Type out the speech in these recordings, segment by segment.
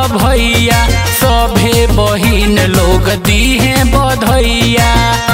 भैया सभे बहिन लोग दीहे बधैया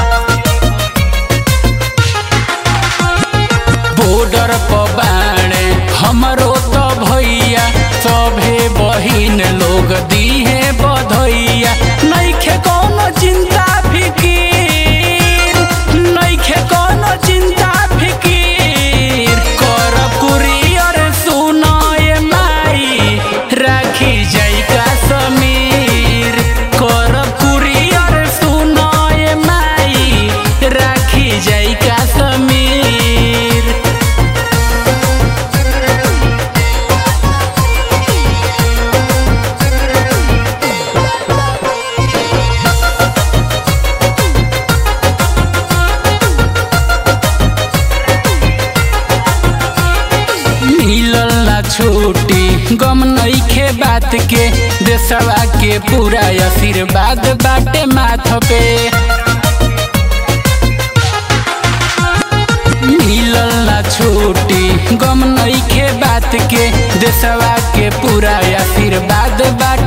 बॉर्डर पर बाणे हमरो तो भैया सभे बहिन लोग दीहे बधैया नइखे कोनो चिंता फिकीर नइखे कोनो चिंता फिकीर कर कुरियर सुनाए माई राखी जाई का समीर कर कुरियर सुनाए माई राखी जाई का समीर मिलल ना छूटी गम नइखे बात के देशवा के पूरा आशीर्वाद बाटे माथ पे मिलल ना छूटी गम नइखे बात के देशवा के पूरा आशीर्वाद बाटे